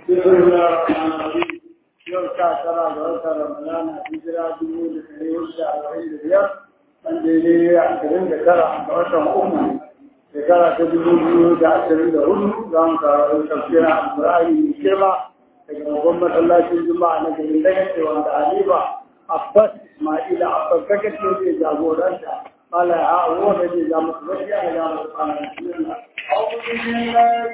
بسم الله الرحمن الرحيم يوم ترى وتر رمضان هجرة دمود الكريم شهرين بيار من ديني عشرين ذكر عن وتر أمة ذكر تدمود عشرين دهون قام تفسير عن إبراهيم الشيبة محمد الله في الجمعة نجم الله وعند عليبة عباس إسماعيل عباس كتب في جابوران قال هو الذي جامع بشيء إلى الله أعوذ بالله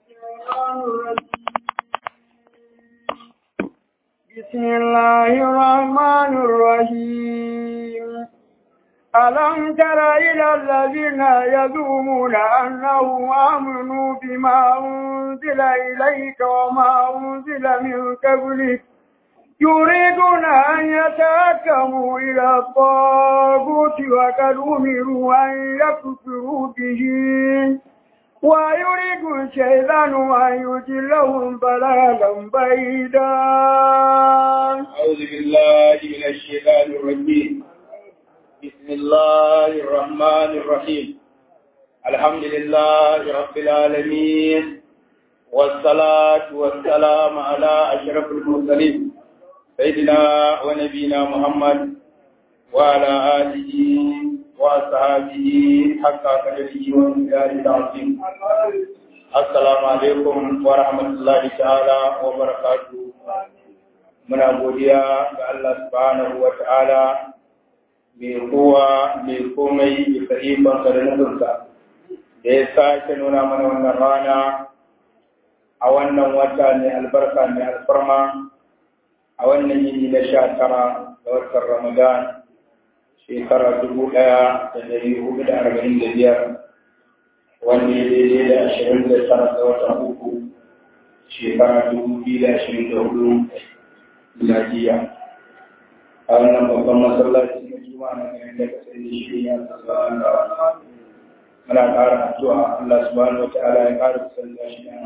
بسم الله الرحمن الرحيم ألم تر إلى الذين يزعمون أنهم آمنوا بما أنزل إليك وما أنزل من قبلك يريدون أن يتحكموا إلى الطاغوت وقد أمروا أن يكفروا به ويريد الشيطان أن يضلهم ضلالا بعيدا أعوذ بالله من الشيطان الرجيم بسم الله الرحمن الرحيم الحمد لله رب العالمين والصلاة والسلام على أشرف المرسلين سيدنا ونبينا محمد وعلى آله وأصحابه حتى قدره ومقداره العظيم السلام عليكم ورحمة الله تعالى وبركاته muna godiya ga Allah subhanahu wa ta'ala mai kowa mai komai bisa ikonsa da nufinsa da ya sake nuna mana wannan rana a wannan wata mai albarka mai alfarma a wannan yini na sha tara ga watan Ramadan shekara dubu ɗaya da dari hudu da arba'in da biyar wanda ya daidai da ashirin da tara ga watan uku shekara dubu biyu da ashirin da hudu miladiya a wannan babban masallaci na juma'a na garin da kasar da shi ya tsara da muna ƙara addu'a Allah subhanahu wa ta'ala ya ƙara kusanta shi da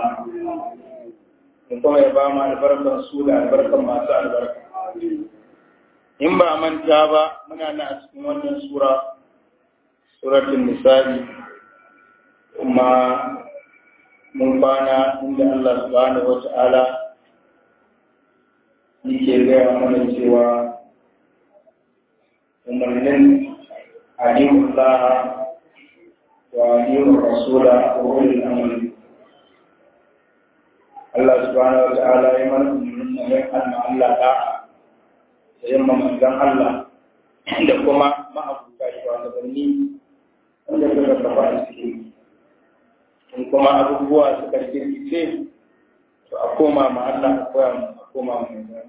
mu kuma ya ba mu albarkan su da albarkan masu albarka. In ba manta ba muna na a cikin wannan sura, suratun nisa'i, kuma mun kwana inda Allah subhanahu wa ta'ala yake gaya mana cewa umarnin alimullah wa alimul rasula wa ulil amri Allah subhanahu wa ta'ala ya mana umarnin mai Allah Allah da da yamma manzan Allah da kuma ma'abuta shugabanni wanda suka kafa a cikin in kuma abubuwa suka kirkice to a koma ma Allah a koya a koma ma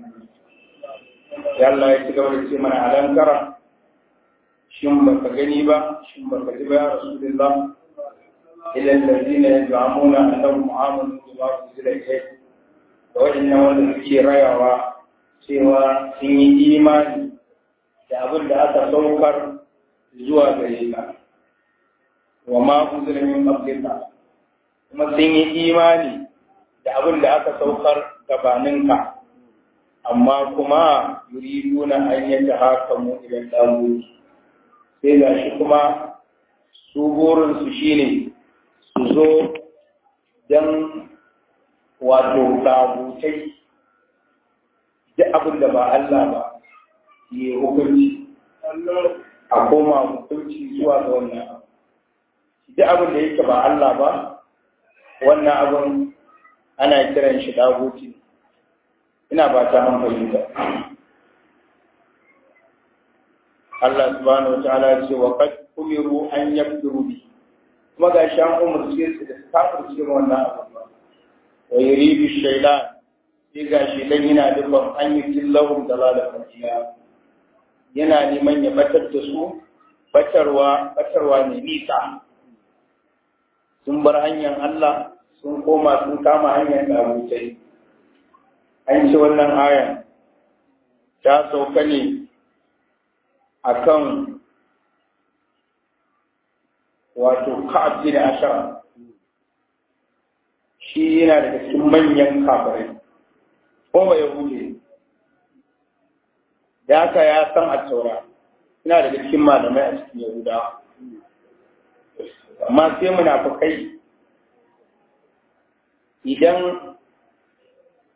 ya Allah ya ci gaba da ce mana alankara shin baka gani ba shin baka ji ba ya rasulullah ila allazina yaz'amuna annahum amanu bima unzila ilayk da wadannan wanda suke rayawa cewa sun yi imani da abin da aka saukar zuwa gare ka wa ma unzila min qablika kuma sun yi imani da abin da aka saukar gabaninka amma kuma yuriduna an yadda haka mu idan damu sai ga shi kuma su burinsu shine su zo don wato tabutai duk abin da ba Allah ba yi hukunci a koma hukunci zuwa ga wannan abu duk abin da yake ba Allah ba wannan abin ana kiran shi daguti ina ba ta an fahimta Allah subhanahu wa ta'ala ya ce wa qad umiru an yakfuru bi kuma ga shi an umarce su da su kafirce wannan abu ba wa yuridu shaytan sai ga shi dan yana dubban an yi tillahum dalalan fatiya yana neman ya batar da su batarwa batarwa ne nisa sun bar hanyar Allah sun koma sun kama hanyar abutai an ce wannan ayan ta sauka ne akan wato ka'ab bin ashara shi yana daga cikin manyan kafirai ko ba yahudi da haka ya san a taura yana daga cikin malamai a cikin yahudawa amma sai munafukai idan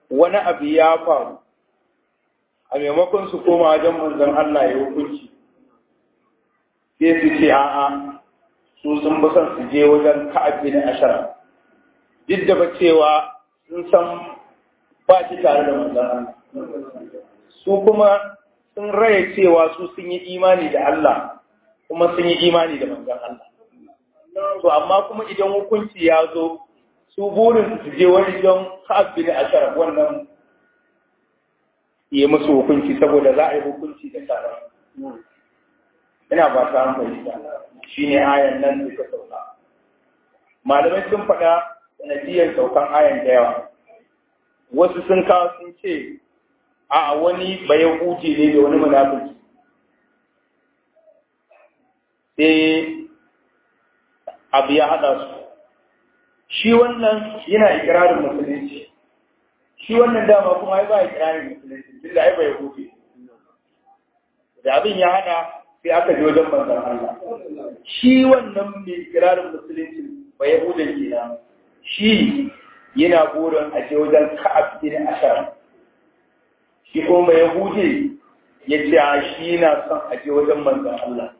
wani abu ya faru a maimakon su koma wajen manzon Allah ya hukunci sai su ce a'a su sun bi son su je wajen Ka'ab bin Ashara duk da ba cewa sun san ba shi tare da manzon Allah su kuma sun raya cewa su sun yi imani da Allah kuma sun yi imani da manzon Allah to amma kuma idan hukunci ya zo su burin su je wani don Ka'ab bin Ashara wannan yi musu hukunci saboda za a yi hukunci da tsara. Ina ba ta fahimta shi ne ayan nan da ta sauka. Malamai sun faɗa sanadiyar saukan ayan da yawa. Wasu sun kawo sun ce a wani bayan huji ne da wani munafiki. Sai abu ya haɗa su. Shi wannan yana ikirarin musulunci. shi wannan dama kuma ai ba ya kirarin musulunci tun da ai bai huce da abin ya hada sai aka je wajen manzon Allah shi wannan mai kirarin musulunci bai yahuda kenan shi yana burin a je wajen Ka'ab bin Ashar shi kuma bai yahude ya ce a shi na son a je wajen manzon Allah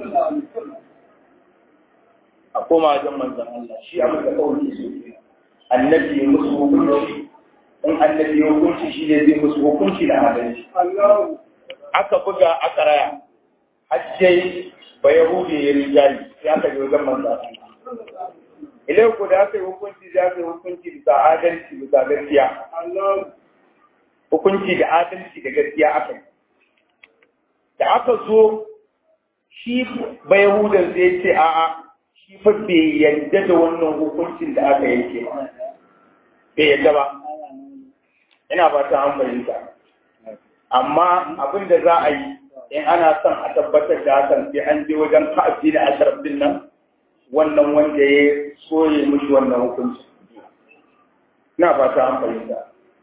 a koma wajen manzon Allah shi abin da kawai ke so annabi ya musu hukunci in annabi ya hukunci shi ne zai musu hukunci da adalci. Aka buga aka raya, hajjai ba Yahudi ya rijayi sai aka yi wajen manza. Ilai ku da aka yi hukunci za aka yi hukunci bisa adalci bisa gaskiya. Hukunci da adalci da gaskiya aka yi. Da aka zo shi ba Yahudan zai ce a'a shi fa bai yadda da wannan hukuncin da aka yanke ba. Bai yadda ba. ina ba ta an fahimta amma abin da za a yi in ana son a tabbatar da hakan sai an je wajen ka'abi da asharaf din nan wannan wanda ya soye mushi wannan hukunci ina ba ta an fahimta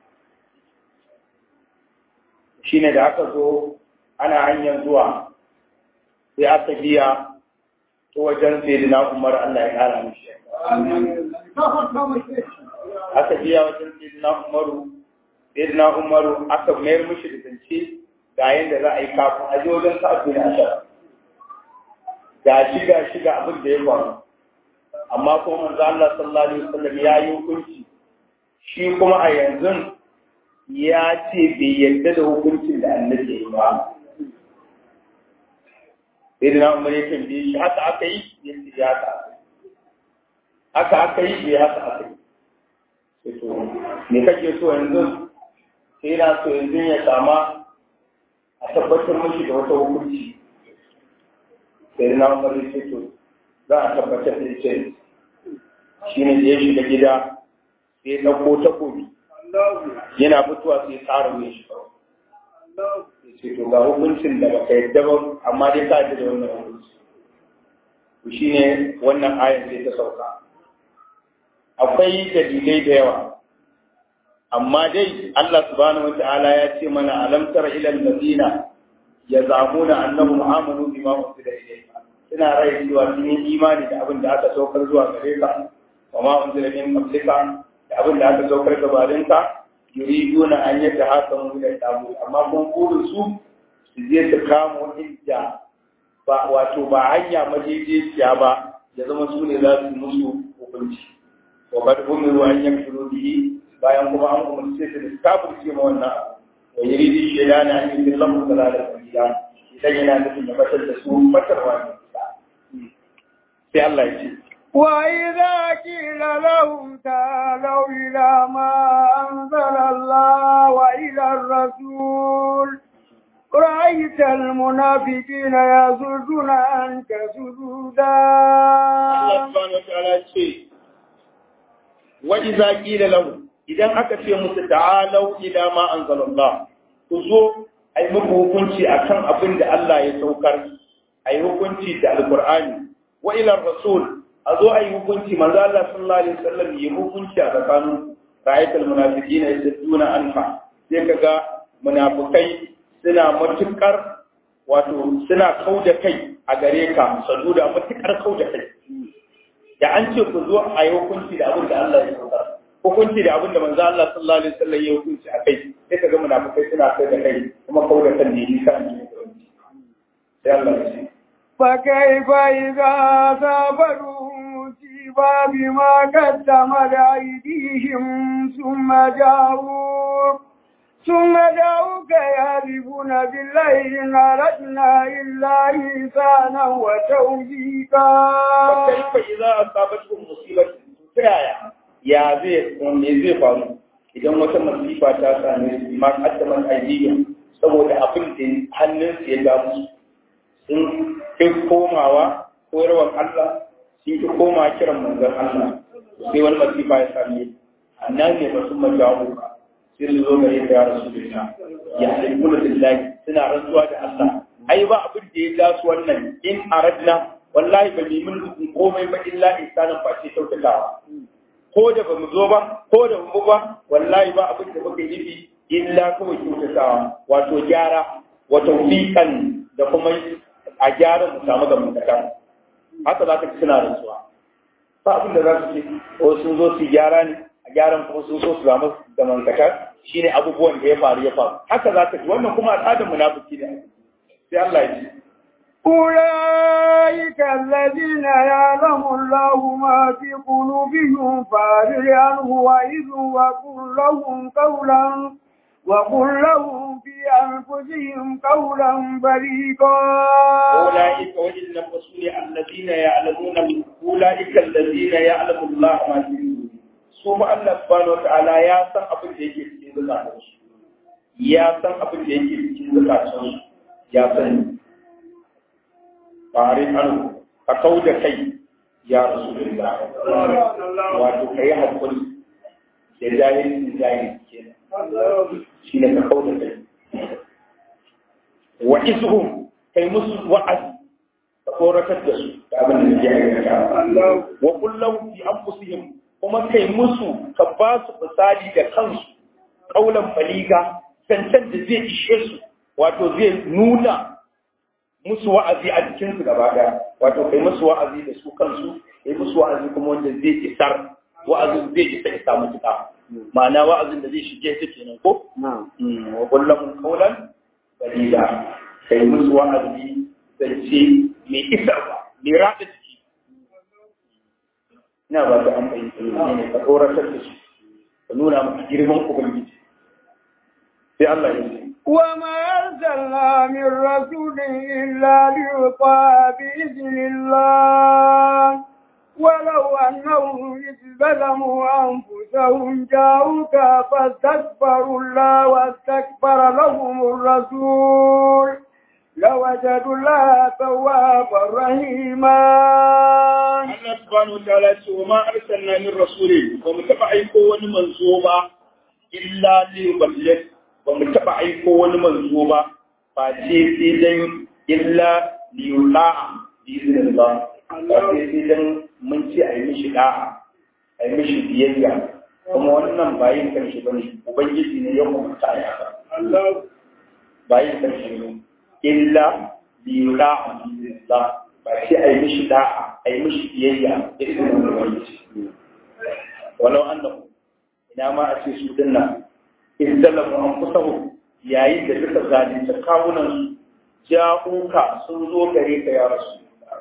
shine da aka zo ana hanyar zuwa sai aka biya ta wajen sayyidina Umar Allah ya kara mishi aka biya wajen sayyidina Umaru sayyidina Umaru aka mayar mishi da zance ga yanda za a yi kafin a je wajen sa'adu na ashara ga shi ga shi ga abin da ya faru amma kuma manzo Allah sallallahu alaihi wasallam ya yi hukunci shi kuma a yanzu ya ce bai yarda da hukuncin da annabi ya yi ba sai da umar ya tambaye shi haka aka yi ya ce ya haka haka aka yi ya haka aka yi sai to me kake so yanzu sai na so yanzu ya sama a tabbatar mashi da wata hukunci sai na umar ya ce to za a tabbatar da ce shi ne da ya shiga gida sai ya ɗauko takobi yana fitowa sai tsara mai shi ya ce to ga hukuncin da baka yadda ba amma dai ka da wannan hukunci to shine wannan ayan sai ta sauka akwai dalilai da yawa amma dai Allah subhanahu wata'ala ya ce mana alam tara ila allazina yazamuna annahum amanu bima unzila ilayka ina rai cewa sun yi imani da abin da aka saukar zuwa gare ka wa ma unzila min qablika da abin da aka saukar gabaninka yuriduna an yadda haka mu da tabu amma kun burin su su je su kamo inda ba wato ba hanya majejeciya ba ya zama su ne za su musu hukunci wa kad umiru an yakfuru bihi bayan kuma an umarce su da kafirce ma wannan wa yuridu shaydana an yudillahu dalalan kabira idan yana nufin ya batar da su batarwa ne sai Allah ya ce وإذا قيل لهم تعالوا إلى ما أنزل الله وإلى الرسول رأيت المنافقين يصدون عنك سجودا Allah subhanahu wa ta'ala ce wa idza qila lahum idan aka ce musu ta'alau ila ma anzalallah ku zo ai muku hukunci akan abin da Allah ya saukar ai hukunci da alqur'ani wa ila rasul a zo ai hukunci manzo Allah sallallahu alaihi wasallam ya hukunci a tsakanin ra'aytul munafiqina yasudduna anha sai kaga munafikai suna matukar wato suna kauda kai a gare ka saduda matukar kauda kai da an ce ku zo a yi hukunci da abin da Allah ya saukar hukunci da abin da manzo Allah sallallahu alaihi wasallam ya hukunci a kai sai ka ga munafikai suna kai da kai kuma kau da kan ne nisa ne sai Allah ya ce فكيف إذا أصابتهم مصيبة بما قدمت أيديهم ثم جاءوا ثم جاءوك يهربون بالله إن أردنا إلا إحسانا وتوفيقا فكيف إذا أصابتهم مصيبة ترايا يا زي me zai faru idan wata masifa ta same su ma kaddaman aidiyya saboda abin da hannun su ya ga musu sun kai komawa koyarwar Allah sun ki koma kiran manzon Allah sai wani masifa ya same annan ne ba sun majawo sai su zo gare ka ya rasulullah ya halikuna billahi suna rantsuwa da Allah ai ba abin da ya ja su wannan in aradna wallahi ba limin hukun komai ba illa insanin face kyautatawa ko da ba mu zo ba ko da mu ba wallahi ba abin da muka yi illa kawai kyautatawa wato gyara wato fiƙan da kuma a gyara mu samu ga mutaka haka za ka ci suna rantsuwa ba abin da za su ce ko sun zo su gyara ne a gyaran kuma sun so su samu da mankata shine abubuwan da ya faru ya faru haka za ka ji wannan kuma al'adar munafiki ne sai Allah ya ce أولئك الذين يعلم الله ما في قلوبهم فأعرض عنه وإذ وقل لهم قولا وقل لهم في أنفسهم قولا بليغا أولئك وجد الرسول الذين يعلمون أولئك الذين يعلم الله ما في قلوبهم su ma Allah subhanahu wataala ya san abin da yake cikin zukatansu ya san abin da yake cikin zukatansu ya sani farin anu ka kau da kai ya rasulullah wato ka yi haƙuri da jahilin jahil kenan shi ne ka kau da kai wa izhum kai musu wa'azi ka koratar da su da abin da ya aikata wa kullum fi anfusihim kuma kai musu ka ba su misali da kansu kaulan baliga zancen da zai ishe su wato zai nuna musu wa'azi a jikinsu gaba daya wato kai musu wa'azi da su kansu kai musu wa'azi kuma wanda zai isar wa'azin zai isa isa mutuka ma'ana wa'azin da zai shige ta kenan ko wa kullum kaulan baliga kai musu wa'azi zance mai isarwa mai rada jiki ina ba ta an fahimta ne ka tsoratar da su ka nuna maka girman ubangiji sai Allah ya ce وما أرسلنا من رسول إلا ليطاع بإذن الله ولو أنهم إذ ظلموا أنفسهم جاءوك فاستكبروا الله واستكبر لهم الرسول لوجدوا الله توابا رحيما Allah subhanahu wa ta'ala ce wa ma arsalna min rasulin ba mu taba aiko wani manzo ba illa li yuballigh ba mu taba aiko wani manzo ba ba ce sai dan illa li yula'a bi iznillah ba sai sai dan mun ce a yi mishi da'a a yi mishi biyayya kuma wannan ba yin karshe bane ubangiji ne ya hukunta ya Allah ba yin karshe ne illa li yula'a bi iznillah ba sai a yi mishi da'a a yi mishi biyayya da izinin ubangiji walau annahu ina ma a ce su dinnan izdalamu anfusahum yayin da suka zalunci kawunan su ja'uka sun zo gare ka ya rasu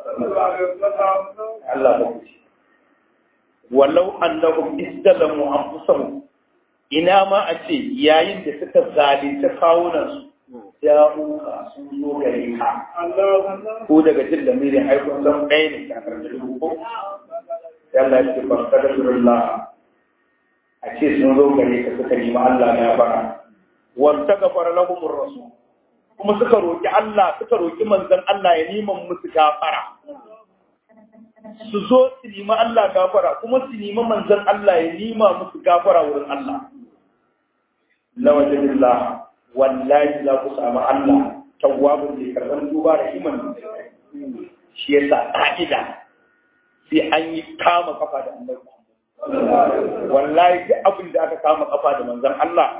Allah ba ku walau annahum izdalamu anfusahum ina ma a ce yayin da suka zalunci kawunan su ja'uka sun zo gare ka ko daga jin da mere aikun san ɗaya ne kakar da dubu ko yalla ya ce ban kadar a ce sun zo gare ka suka nemi Allah na bara wanta gafara lahum rasul kuma suka roki Allah suka roki manzon Allah ya nima musu gafara su zo su nemi Allah gafara kuma su nemi manzon Allah ya nima musu gafara wurin Allah lawajadillah wallahi za ku samu Allah tawwabun da karban duba da iman shi yasa ka'ida sai an yi kama kafa da annabi wallahi duk abin da aka kama kafa da manzon Allah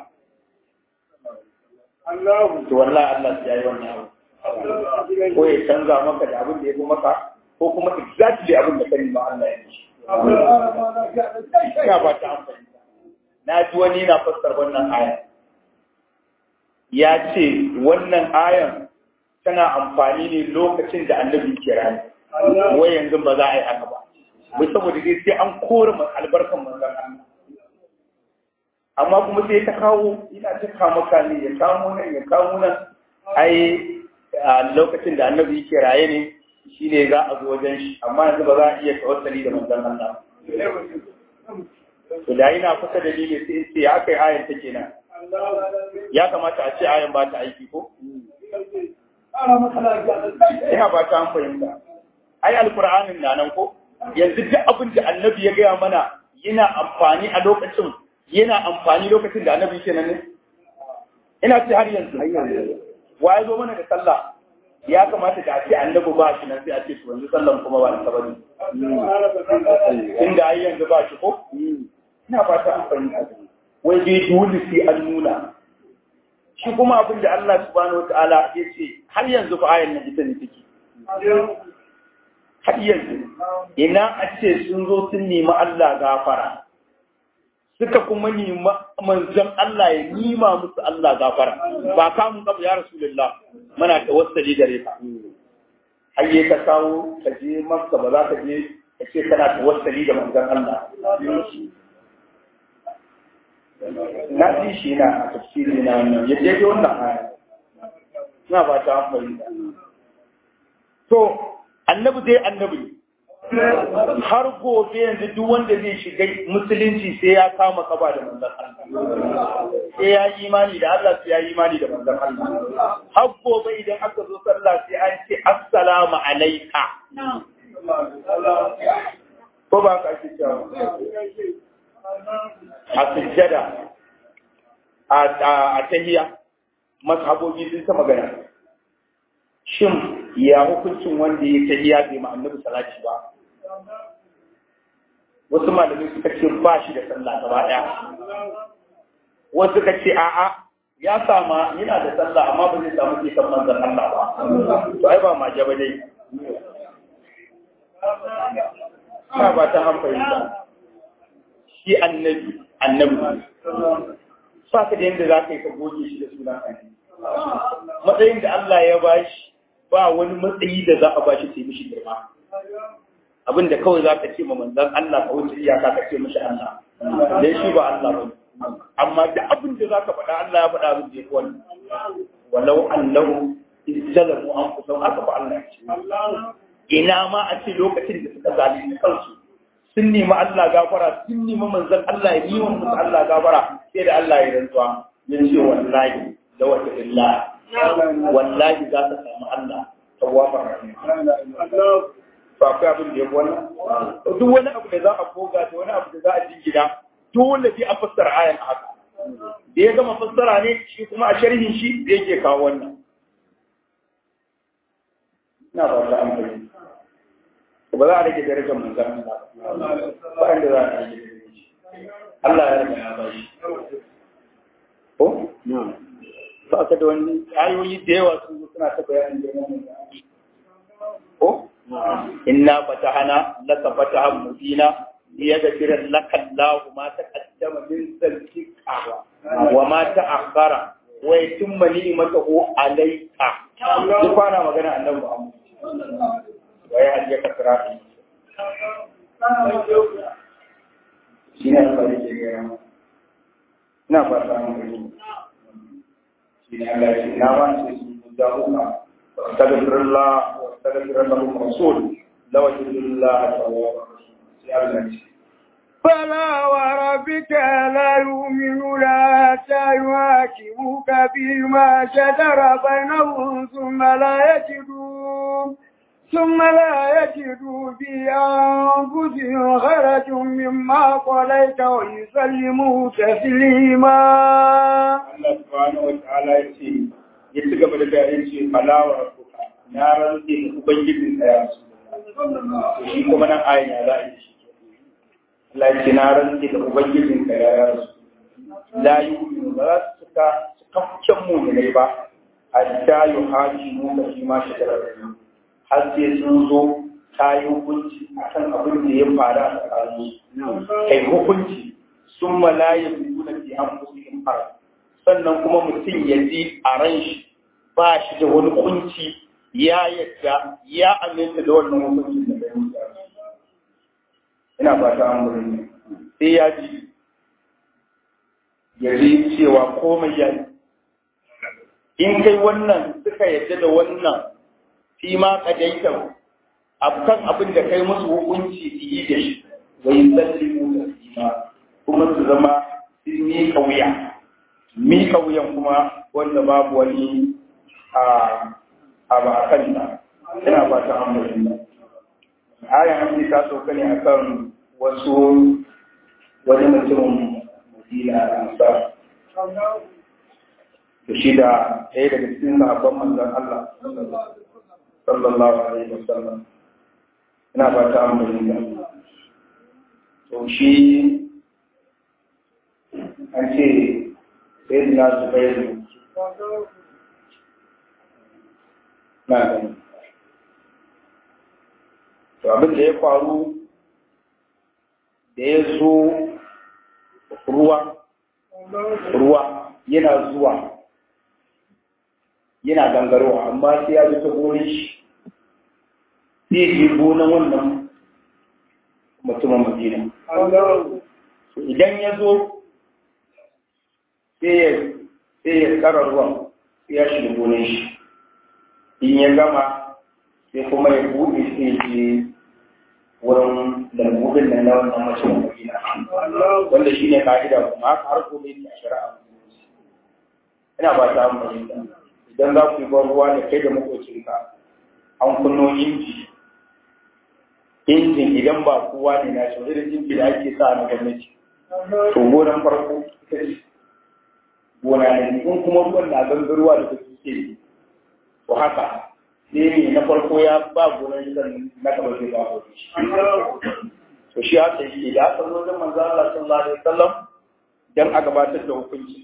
Allah to wallahi Allah ya yi wannan abu ko ya canza maka da abin da ya fi maka ko kuma exactly abin da kai ma Allah ya yi ya ba ta amfani na ji wani na fassar wannan aya ya ce wannan ayan tana amfani ne lokacin da annabi ke rani wai yanzu ba za a yi haka ba wai saboda dai sai an kore albarkan manzon Allah amma kuma sai ta kawo ina ta kama ne ya kamo nan ya kamo nan ai a lokacin da annabi yake raye ne shi ne za a zo wajen shi amma yanzu ba za a iya tawassali da manzon Allah to da ina kusa da ni ne sai ce ya kai ayan take nan ya kamata a ce ayan ba ta aiki ko ina ba ta an fahimta ai alqur'anin na nan ko yanzu duk abin da annabi ya gaya mana yana amfani a lokacin yana amfani lokacin da annabi ke nan ne ina ce har yanzu wa ya zo mana da sallah ya kamata da ce annabi ba shi nan sai a ce to yanzu sallan kuma ba ta bane inda ai yanzu ba shi ko ina fata an fahimta wai dai dole sai an nuna shi kuma abin da Allah subhanahu wataala ya ce har yanzu fa ayan nan ita ne take har yanzu ina a ce sun zo sun nemi Allah gafara suka kuma nemi manzon Allah ya nima musu Allah gafara ba ka mun kafa ya rasulullah muna tawassali gare ka hayye ka kawo ka je makka ba za ka je ka ce kana tawassali da manzon Allah na ji shi na a tafsiri na wannan ya je wannan aya ina ba ta fahimta to annabi dai annabi har gobe yanzu duk wanda zai shiga musulunci sai ya kama kaba da manzon Allah sai ya yi imani da Allah sai ya yi imani da manzon Allah har gobe idan aka zo sallah sai an ce assalamu alayka ko ba ka ake cewa a sujjada a tahiya mazhabobi sun ta magana shin ya hukuncin wanda ya tahiya bai ma annabi salati ba wasu malamai suka ce ba shi da sallah gaba ɗaya wasu suka ce a'a ya sama yana da sallah amma ba zai samu kisan manzan Allah ba to ai ba maje ba dai ina ba ta hankali ba shi annabi annabi ba ka da yadda za ka yi ka goge shi da sunan annabi matsayin da Allah ya bashi ba wani matsayi da za a bashi sai mishi girma abin da kawai za ka ce ma manzan Allah ka wuce iyaka ka ce mishi Allah dan shi ba Allah ba amma da abin da za ka faɗa Allah ya faɗa abin da ya fi wannan walau annahu izzalamu an kusa aka fa Allah ce ina ma a ce lokacin da suka zalunci kansu sun nemi Allah gafara sun nemi manzan Allah ya yi wa musu Allah gafara sai da Allah ya rantsuwa ya ce wallahi da wata illa wallahi za ta samu Allah tawafar rahim ba akwai abin da ya wannan duk wani abu da za a koga da wani abu da za a jingina dole sai a fassara ayan haka da ya gama fassara ne shi kuma a sharhin shi da yake kawo wannan ina ba ta amfani ba za a rage darajar manzan Allah ba inda za a rage Allah ya rage ya ba shi ko ba ka da wani ayoyi da yawa sun suna ta bayanin girman ko inna fatahana laka fatahan mubina liyaghfira laka Allahu ma taqaddama min dhanbika wa ma ta'akhkhara wa yutimma ni'matahu alayka duk fara magana annabi Muhammad wa ya hadiya ka sirati shine Allah ya ce ina fata mun shine Allah ya ce na wani su da hukma واستغفر الله واستغفر لهم الرسول لوجد الله توابا فلا وربك لا يؤمنون حتى يحاكموك فيما شجر بينهم ثم لا يجدوا ثم لا يجدوا في أنفسهم خرج مما قضيت ويسلموا تسليما. الله سبحانه وتعالى يقول ya ci gaba da bayan ce falawa rabbuka na rantse da ubangijin tsaya su shi kuma nan ayin ya za a yi shi Allah ce na rantse da ubangijin tsaya ya rasu la yi ba za su cika cikakken mu ne ba hatta yi haji mu da shi ma shi da har sai sun zo ta yi hukunci akan abin da ya faru a tsakanin kai hukunci sun malaya nuna fi an fusihin har sannan kuma mutum ya ji a ran shi ba shi da wani kunci ya yadda ya aminta da wannan hukuncin da bai mutu ina fata an wurin sai ya ji ya ji cewa komai ya yi in kai wannan suka yadda da wannan fi ma kadaita akan abin da kai musu hukunci su yi da shi wai sallimu da sima kuma su zama sun miƙa wuya miƙa wuyan kuma wanda babu wani a abu a kan ta ina fata an bayyana ayan an ta sauka ne akan wasu wani mutumin madina ansa da shi da ɗaya daga cikin sahabban manzon Allah sallallahu alaihi wasallam ina fata an bayyana to shi an ce sai na zubairu na gani to abin da ya faru da ya zo ruwa ruwa yana zuwa yana gangarowa amma sai ya zo ta gonin shi zai je gonan wannan mutumin madina idan ya zo sai ya tsara ruwan sai ya shiga gonin shi in ya gama sai kuma ya buɗe sai je wurin lambobin nan na wannan mutumin madina wanda shi ne ka'ida kuma haka har gobe ne a shari'a ina ba ta amfani idan za ku yi ban ruwa da kai da makocinka an kunno inji injin idan ba kowa ne na shi irin inji da ake sa na gwamnati to gonan farko ita ce gona ne in kuma ruwan na gangarwa da kuke ke to haka sai ne na farko ya ba gonan shi na gaba zai ba shi to shi haka yake da aka zo da manzo Allah sallallahu alaihi wasallam dan a gabatar da hukunci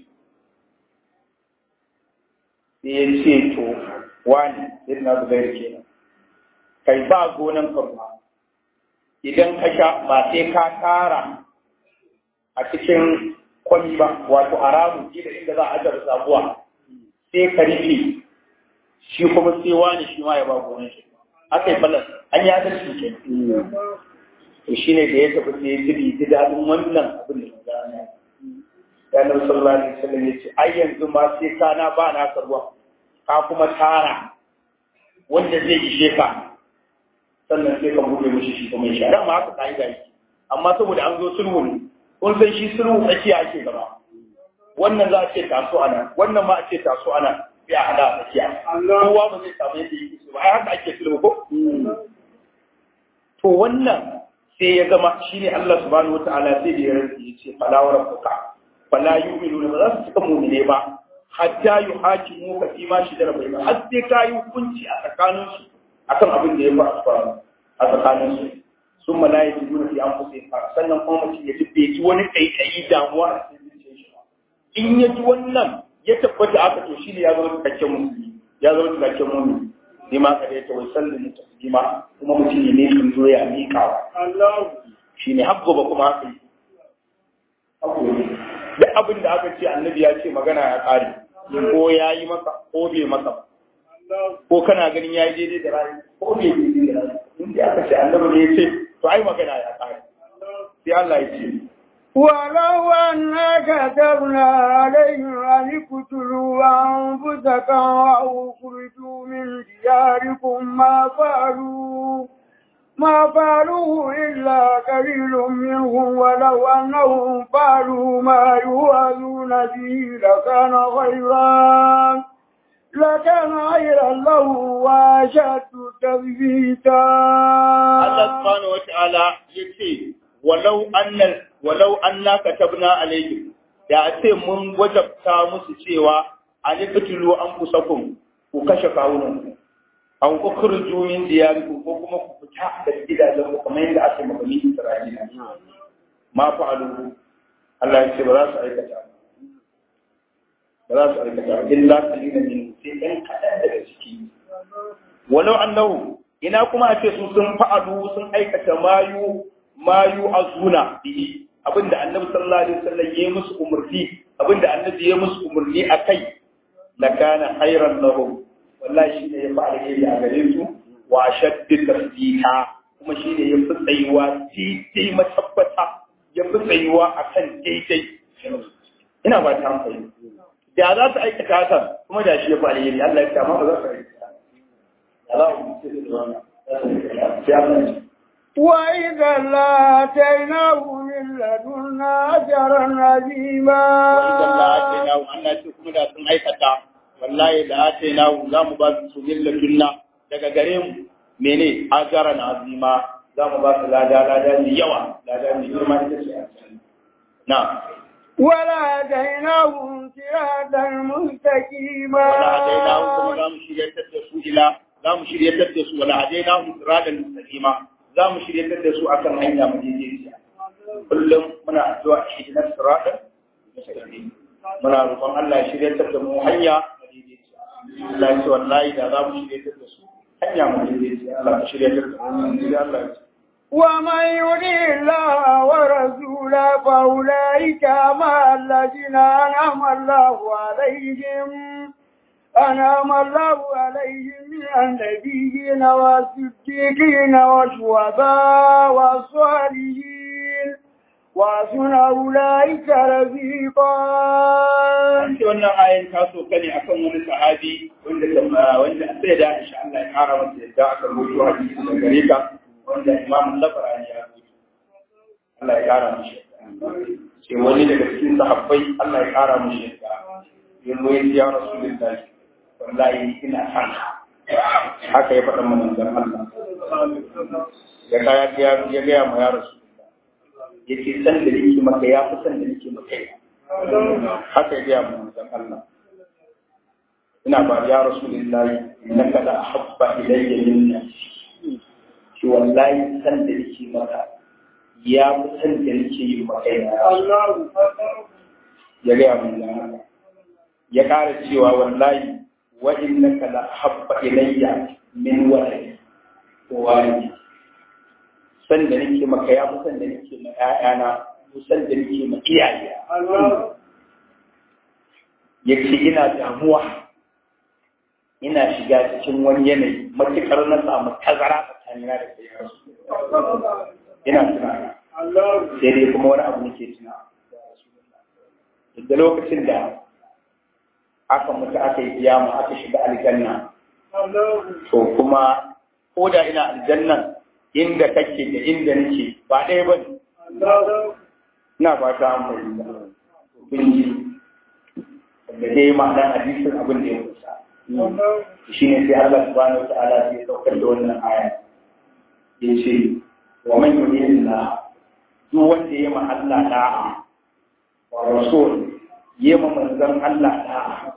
sai ya ce to wani irin zubairu kenan kai ba gonan farma idan ka sha ba sai ka tara a cikin kwami ba wato haramun da inda za a ajar sabuwa sai ka rufe shi kuma sai wani shi ma ya ba gonan shi aka yi balas an yi adalci ke to shi ne da ya tafi sai ya ji ji daɗin wannan abin da ya ya nan sallallahu alaihi wasallam ya ce ai yanzu ma sai kana ba na ruwa ka kuma tara wanda zai ishe ka sannan sai ka buɗe mishi shi kuma ya sha dan ma haka kai da shi amma saboda an zo sulhu ne kun san shi sulhu tsakiya ake gaba wannan za a ce taso ana wannan ma a ce taso ana sai a hada a tsakiya kowa ba zai samu yadda yake so ba ai haka ake sulhu ko to wannan sai ya zama shine Allah subhanahu wataala sai da ya rantsi ya ce fala wa rabbuka fala yu'minuna ba za su cika mu'mine ba hatta yuhakimu ka fi ma shidara bainahum har sai ka yi hukunci a tsakaninsu akan abin da ya faru a tsakaninsu sun ma layi tudu fi an fusa fa sannan kuma mutum ya ji bai ji wani kaikayi damuwa a cikin zuciyar shi ba in ya ji wannan ya tabbata aka to shi ne ya zama cikakken musulmi ya zama cikakken mu'mini ne ma kada ya tawai sallin taslima kuma mutum ne ne kan zo ya miƙawa shi ne habba ba kuma haka yi duk abin da aka ce annabi ya ce magana ya ƙare ko ya yi maka ko bai maka ba ko kana ganin ya yi daidai da rayu ko bai daidai da rayu in da aka ce annabi ne ya ce to ai magana ya ƙare sai Allah ya ce ولو أنا كتبنا عليهم أن اقتلوا أنفسكم أو اخرجوا من دياركم ما فعلوا ما فعلوه إلا قليل منهم ولو أنهم فعلوا ما يوعظون به لكان خيرا لكان خيرا له وأشد تثبيتا Allah subhanahu wa ta'ala yace walau anna walau anna katabna alayhim da a ce mun wajabta musu cewa an fitulu an kusakum ku kashe kawunan ku an ukhruju min diyarikum ko kuma ku fita daga gidajen ku kamar yadda aka maka ni Isra'ila ma fa'alu Allah ya ce ba za su aikata ba za su aikata illa qalilan min sai ɗan kaɗan daga ciki walau annahu ina kuma a ce su sun fa'alu sun aikata mayu mayu azuna bihi abinda annabi sallallahu alaihi wasallam ya musu umurni abinda annabi ya musu umurni akai lakana khairan lahum wallahi shi ne ya fi alheri a gare su wa shaddi tasdiqa kuma shi ne ya fi tsayuwa daidai matabbata ya fi tsayuwa akan daidai ina ba ta hankali da za su aikata hakan kuma da shi ya fi alheri Allah ya kama ba za su aikata da za mu ce da wannan sai Allah ya وإذا لاتيناه من لدنا أجرا عظيما وإذا لآتيناه أن kuma da sun aikata wallahi da atainahu za mu ba su min ladunna daga gare mu mene ajaran azima za mu ba su lada lada mai yawa lada mai girma ita ce a na ولهديناهم صراطا مستقيما wala hadainahu kuma za mu shiryatar da su ila za mu shiryatar da su wala hadainahu siratan mustaqima za mu shiryatar da su akan hanya madaidaiciya kullum muna addu'a shi na siratan mustaqim muna roƙon Allah ya shiryatar da mu hanya madaidaiciya Allah ya ce wallahi da za mu shiryatar da su hanya madaidaiciya Allah ya shiryatar da mu sai Allah ya ce ومن يطع الله ورسوله فأولئك مع الذين أنعم الله عليهم أنعم الله عليهم من النبيين والصديقين والشهداء والصالحين وحسن أولئك رفيقا an ce wannan ayan ta so kane akan wani sahabi wanda ta wanda sai da insha Allah ya kara masa yadda aka rubuto hadisi da gare ka wanda Imam Labarani ya rubuto Allah ya kara mishi ce wani daga cikin sahabbai Allah ya kara mishi yadda yanzu ya ce ya Rasulullahi wallahi ina san ka haka ya faɗa mana manzon Allah ya kaya ya ya ga ma ya Rasulullahi yace san da nake maka ya fi san da nake maka haka ya gaya mu manzon Allah ina ba ya rasulullahi innaka la ahabba ilayya min nafsi shi wallahi san da nake maka ya fi san da nake yi maka ya ya gaya mu manzon Allah ya ƙara cewa wallahi wa innaka la ahabba ilayya min waladi ko walidi san da nake maka ya fi san da nake ma ƴaƴana ko san da nake ma iyaye yake ina damuwa ina shiga cikin wani yanayi matuƙar na samu tazara tsakanina da kai ina tunani sai dai kuma wani abu nake tuna da lokacin da aka mutu aka yi kiyama aka shiga aljanna to kuma ko da ina aljannan inda kake da inda nake ba ɗaya ba ne ina ba ta amfani da kun ji da dai ma'anar hadisin abin da ya kusa shi ne sai Allah subhanahu wa ta'ala sai saukar da wannan aya ya ce wa man yuridillah duk wanda ya ma Allah da'a wa rasul ya ma manzon Allah da'a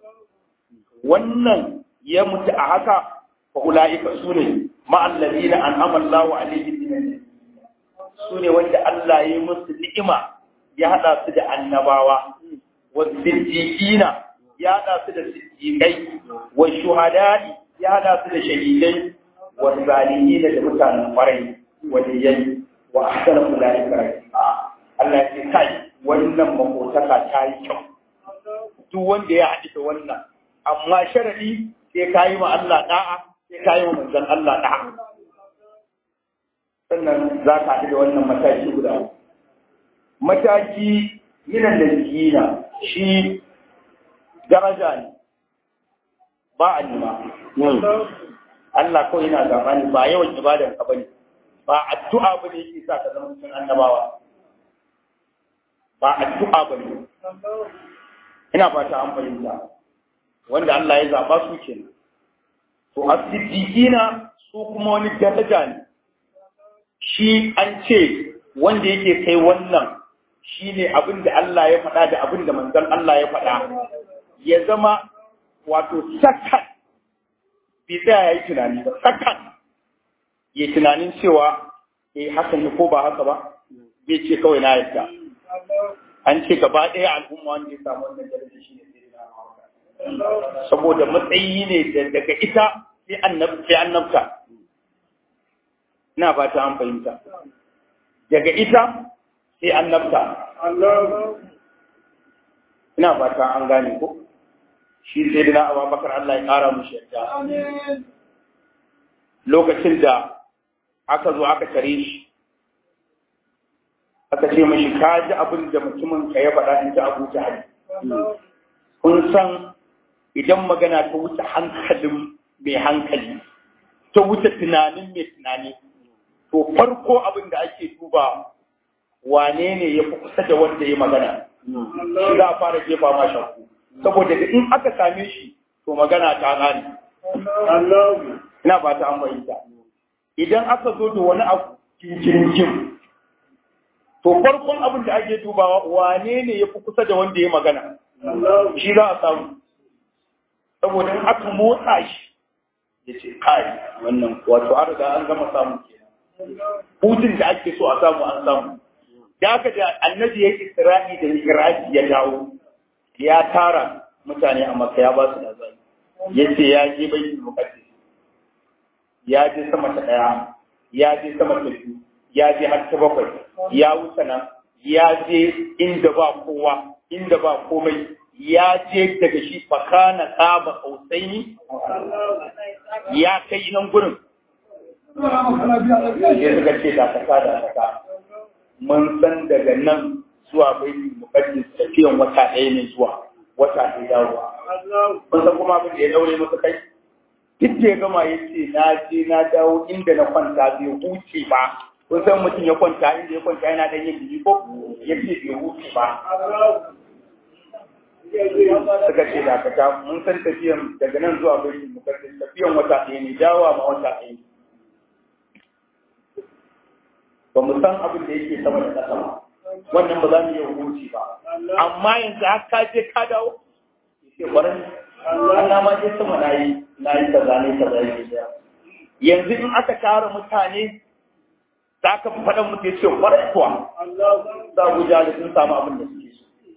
wannan ya mutu a haka fa ulaika sune ma alladina an'ama Allahu alaihim min sune wanda Allah ya yi musu ni'ima ya hada su da annabawa والصديقين يا ناس الصديقين والشهداء يا ناس الشهيدين والصالحين da mutanen kwarai waliyai wa ahsana ulaika rafiqa Allah ya ce kai wannan makotaka ta yi kyau duk wanda ya haɗu da wannan amma sharadi sai ka yi ma Allah da'a sai ka yi ma manzon Allah da'a sannan za ka haɗu da wannan mataki guda mataki minan da jikina shi daraja ne ba a nima. Allah kawai yana gaba ne ba yawan ibadan ka bane ba addu'a ba ne yake sa ka zama cikin annabawa ba addu'a ba ne ina fata an fahimta wanda Allah ya zaba su kenan to as-siddiqina su kuma wani daraja ne shi an ce wanda yake kai wannan shi ne abin da Allah ya faɗa da abin da manzon Allah ya faɗa ya zama wato sakan bai tsaya ya yi tunani ba sakan ya tunanin cewa eh haka ne ko ba haka ba bai ce kawai na yadda an ce gaba ɗaya al'umma wanda ya samu wannan daraja shi ne sai saboda matsayi ne daga ita sai annabta sai annabta ina fata an fahimta daga ita sai annabta ina fata an gane ko shi sai dina abubakar Allah ya kara mu yadda lokacin da aka zo aka tare shi aka ce mashi ka ji abin da mutumin ka ya faɗa in ji abu jahali kun san idan magana ta wuce hankalin mai hankali ta wuce tunanin mai tunani to farko abin da ake duba wane ne ya fi kusa da wanda ya magana shi za a fara jefa ma shakku saboda da in aka same shi to magana ta gane ina ba ta an fahimta idan aka zo da wani abu kinkirin to farkon abin da ake dubawa wane ne ya fi kusa da wanda ya magana shi za a samu saboda in aka motsa shi ya ce kai wannan wato an riga an gama samu kenan hutun da ake so a samu an samu da aka da annabi ya isra'i da miraji ya dawo ya tara mutane a maka ya ba su labari ya ce ya je bai muqaddas ya je sama ta daya ya je sama ta biyu ya je har ta bakwai ya wuce nan ya je inda ba kowa inda ba komai ya je daga shi fakana tsaba kausaini ya kai nan gurin ya suka ce da kasa da kasa mun san daga nan zuwa bai mukaddis tafiyan wata ɗaya ne zuwa wata ɗaya dawowa mun san kuma abin da ya daure masa kai duk da ya gama ya ce na je na dawo inda na kwanta bai huce ba kun san mutum ya kwanta inda ya kwanta yana dan yin jiki ko ya ce bai huce ba suka ce da ka mun san tafiyan daga nan zuwa bai mukaddis tafiyan wata ɗaya ne dawowa ma wata ɗaya ne ba mu san abin da yake sama da ƙasa ba wannan ba za mu iya hukunci ba amma yanzu har ka je ka dawo yake kwarin Allah ma je sama na yi na yi kaza ne kaza yake da yanzu in aka tara mutane za ka fi faɗan mutu ya ce kwarin kuwa za ku ja da sun samu abin da suke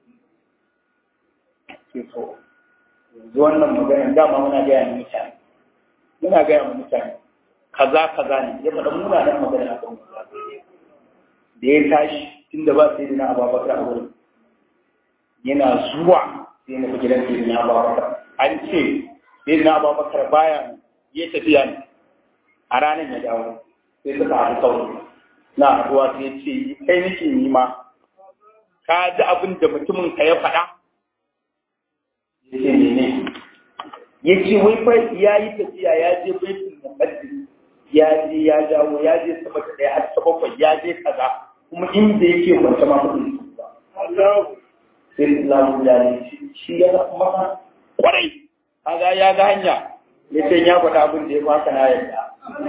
so ke so yanzu wannan magana dama muna gaya mu mutane muna gaya mu mutane kaza kaza ne ya faɗa munanan magana a kan da ya tashi tunda ba sai na ababakar a wurin yana zuwa sai na gidan sai na ababakar an ce sai na ababakar baya ya tafiya ne a ranar ya dawo sai suka haɗu kawai na haɗuwa sai ce kai nake nima ka ji abin da mutumin ka ya faɗa ya ce mene ya ce wai fa ya yi tafiya ya je baitul muqaddas ya je ya dawo ya je sama ta ɗaya har ta bakwai ya je kaza kuma inda yake kwanta ma mutum ba. Sai Islamu da ne shi ya zaɓa maka kwarai. Kaga ya ga hanya ya ce ya faɗa abin da ya baka na yadda.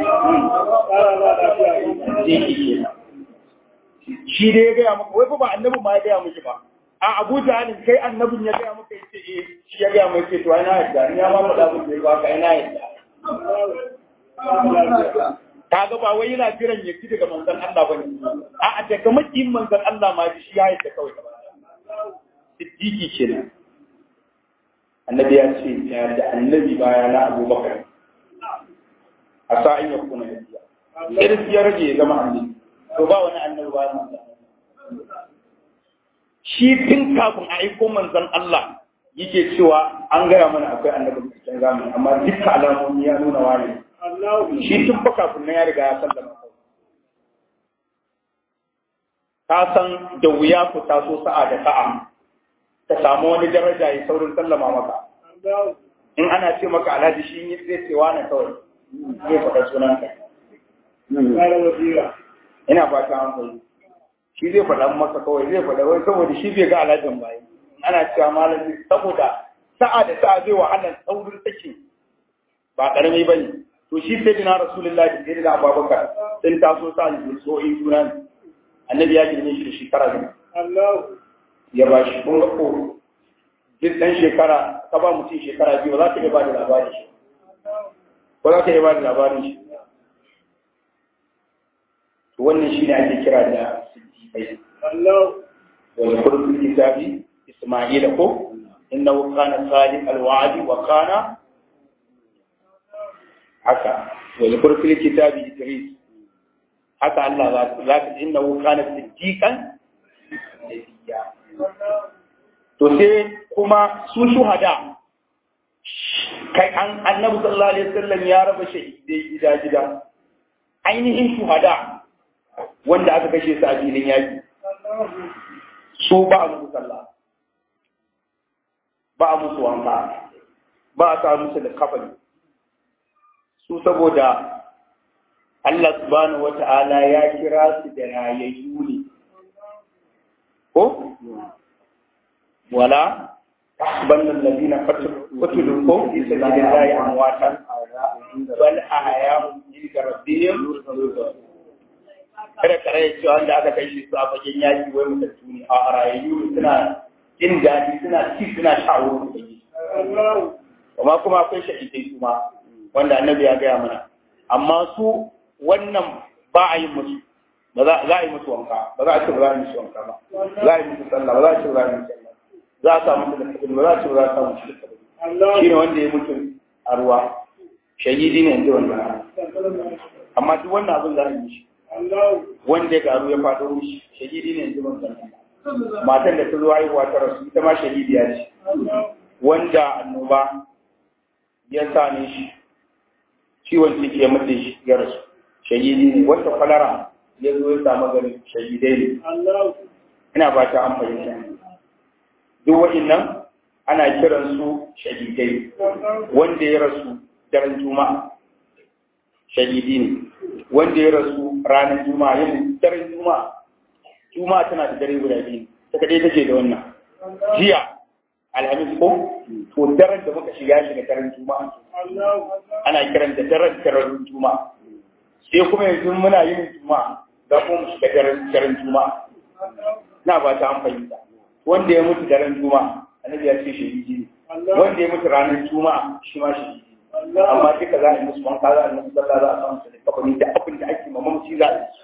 Zai ki ke Shi dai ya gaya maka wai fa ba annabi ma ya gaya miki ba. A Abu Jahalin kai annabin ya gaya maka ya ce eh shi ya gaya maka ce to ai na yadda ni ya ma faɗa abin da ya baka ai na yadda. kaga ba wai yana jiran ya ci daga manzon Allah bane a daga makiyin manzon Allah ma shi ya yadda kawai siddiqi kenan annabi ya ce ya da annabi baya na abubakar a sa'in ya kuna yadda irin ya rage ya zama annabi to ba wani annabi ba manzon shi tun kafin a aiko manzon Allah yake cewa an gaya mana akwai annabi cikin zamani amma dukkan alamomi ya nuna wani shi tun fa kafin nan ya riga ya sallama ka san da wuya ku taso sa'a da sa'a ka samu wani daraja ya saurin sallama maka in ana ce maka alhaji shi ne zai ce wani kawai zai faɗa sunan ka ina ba ta hankali shi zai faɗa maka kawai zai faɗa wai saboda shi bai ga alhajin bayi ana cewa malami saboda sa'a da sa'a zai wahalar saurin take ba ƙarami ba ne to shi sai dina rasulullahi da sai da abubakar sun taso sa ne tsohi juna ne annabi ya girme shi da shekara ne ya ba shi kun ga ko duk dan shekara ka ba mutum shekara biyu ba za ka iya ba da labarin shi ba za ka iya ba da labarin shi to wannan shi ne ake kira da siddiqai wal qur'an kitabi isma'ila ko innahu kana sadiq al-wa'di wa kana haka wani kurfin kitabi Idris haka Allah za ka innahu kana siddiqan nabiyya to sai kuma su shuhada kai an annabi sallallahu alaihi wasallam ya raba shahidai gida gida ainihin shuhada wanda aka kashe su a filin yaki su ba a musu sallah ba a musu wanka ba a sa musu da kafani su saboda Allah subhanahu wata'ala ya kira su da rayayyu ne ko wala تحسبن الذين قتلوا في سبيل الله امواتا بل احياء عند ربهم kada kare ya ce wanda aka kai shi su a fagen yaki wai mutattu ne a rayayyu suna jin daɗi suna ci suna sha wurin da yi amma kuma akwai shahidai su ma wanda annabi ya gaya mana amma su wannan ba a yi musu ba za a yi musu wanka ba za a ce ba za a yi musu wanka ba za a yi musu sallah ba za a ce ba za a yi musu sallah za a samu da kabin ba za a ce ba za a samu shi da kabin shi ne wanda ya mutu a ruwa shahidi ne yanzu wanda amma duk wannan abin za a yi shi wanda ya garu ya faɗo shi shahidi ne yanzu wanda matan da ta zo haihuwa ta rasu ita ma shahidiya ce wanda annoba ya same shi ciwon ciki ya mutu shi ya rasu shahidi ne wanda kwalara ya zo ya samu gari shahidai ne ina ba ta an fahimta duk waɗannan ana kiran su shahidai wanda ya rasu daren juma'a shahidi ne wanda ya rasu ranar juma'a yin daren juma'a juma'a tana da dare guda biyu ta kadai take da wannan jiya alhamis ko to daren da muka shiga shi da daren juma'a ana kiran da daren daren juma'a sai kuma yanzu muna yin juma'a za mu shiga daren daren juma'a na ba ta an fahimta wanda ya mutu daren juma'a annabi ya ce shahidi ne wanda ya mutu ranar juma'a shi ma shahidi amma duka za a yi musu wanka za a yi musu sallah za a samu su da kafani da abin da ake mamamci za a yi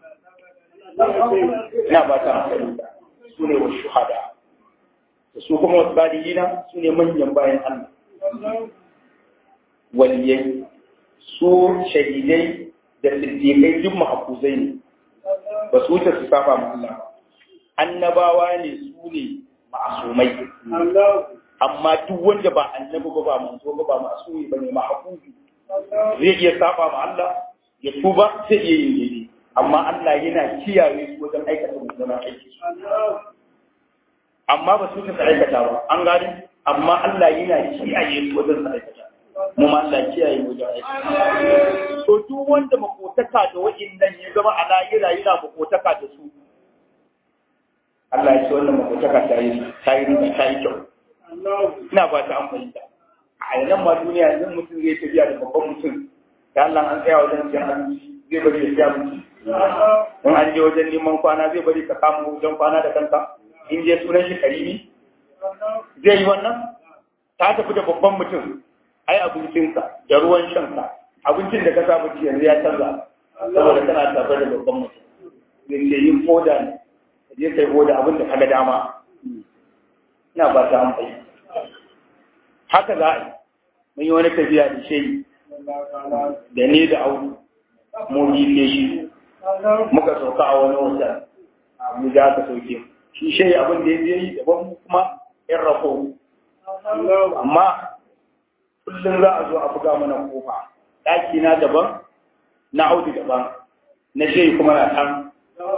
ina ba ta amfani da su ne wa shuhada da su kuma wasu badiyina su ne manyan bayan Allah waliyai su shahidai da siddiƙai duk mahafuzai ne ba su wuce su saba ma Allah annabawa ne su ne ma'asumai amma duk wanda ba annabi ba ba manzo ba ba masumi ba ne mahafuzi zai iya saba ma Allah ya tuba sai iya yin daidai amma Allah yana kiyaye su wajen aikata mummunan aiki amma ba su ta aikata ba an gani amma Allah yana kiyaye su wajen su aikata mu ma Allah kiyaye mu wajen aikata to duk wanda makotaka da wa'innan ya zama a lahira yana makotaka da su Allah ya ce wannan makotaka ta yi ta yi ta yi kyau ina ba ta amfani da a yanan ma duniya yanzu mutum zai tafiya da babban mutum da Allah an tsaya wajen siyan abinci zai bari ya siya abinci in an je wajen neman kwana zai bari ka kama wajen kwana da kanka in je sunan shi karimi zai yi wannan ta tafi da babban mutum ai abincinka da ruwan shanka abincin da ka saba ci yanzu ya canza saboda kana tafi da babban mutum zai ce yin foda ne je kai foda abin da ka ga dama ina ba ta amfani haka za a yi mun yi wani tafiya da shi da ni da audu mu yi shi muka sauka a wani wata mu za ka sauke shi shi abin da ya yi daban kuma yan rako amma kullum za a zo a buga mana kofa ɗaki na daban na audu daban na shi kuma na ɗan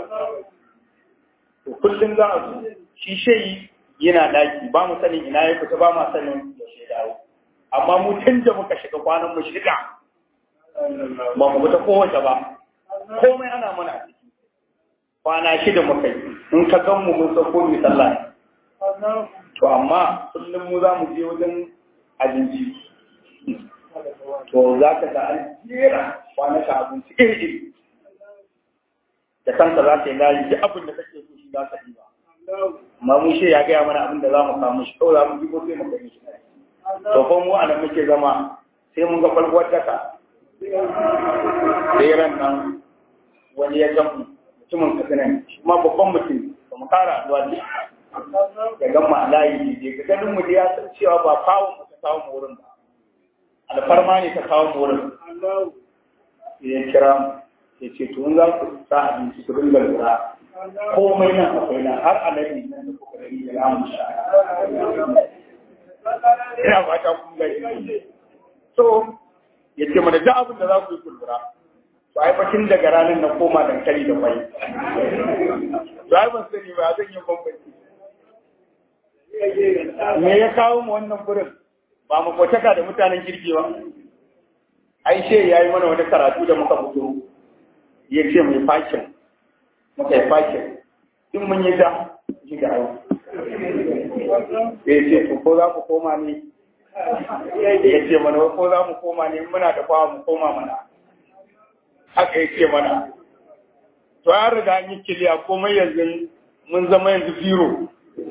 kullum za a zo shi shi yana daki ba mu sanin ina ya fita ba mu sanin yaushe dawo amma mu tun da muka shiga kwanan mu shiga ba mu fita kowace ba komai ana mana a ciki kwana shida muka yi in ka gan mu mun san ko mu sallah to amma kullum mu za mu je wajen abinci to za ka ga an jera kwanaka abinci iri iri da kanka za ka yi layi duk abin da kake so shi za ka yi ba amma mun shi ya gaya mana abin da za mu samu shi kawai za mu jibo sai mu gani shi to ko mu anan muke zama sai mun ga kwalkwar daka sai ran nan wani ya gan mutumin katsina ne kuma babban mutum ba mu kara zuwa ne ya gan mu a layi ne ga ganin mu da ya san cewa ba kawo mu ta kawo mu wurin ba alfarma ne ta kawo mu wurin ya kira mu ya ce to za ku sa abinci ku dinga lura komai nan akwai nan har alaji nan da kuka gani da lamun sha ina fata kun gani so ya ce mana duk abin da za ku yi kulura to ai bakin daga ranar na koma dankali da kwai to ai ban sani ba zan yi bambanci me ya kawo mu wannan gurin ba mu kotaka da mutanen kirki ba ai she yayi mana wani karatu da muka fito ya ce mai fakin muka yi fakin in mun yi da ji ga yau ya ce to ko za ku koma ne ya ce mana ko za mu koma ne muna da kwawa mu koma mana haka ya ce mana to an riga an yi kiliya komai yanzu mun zama yanzu biro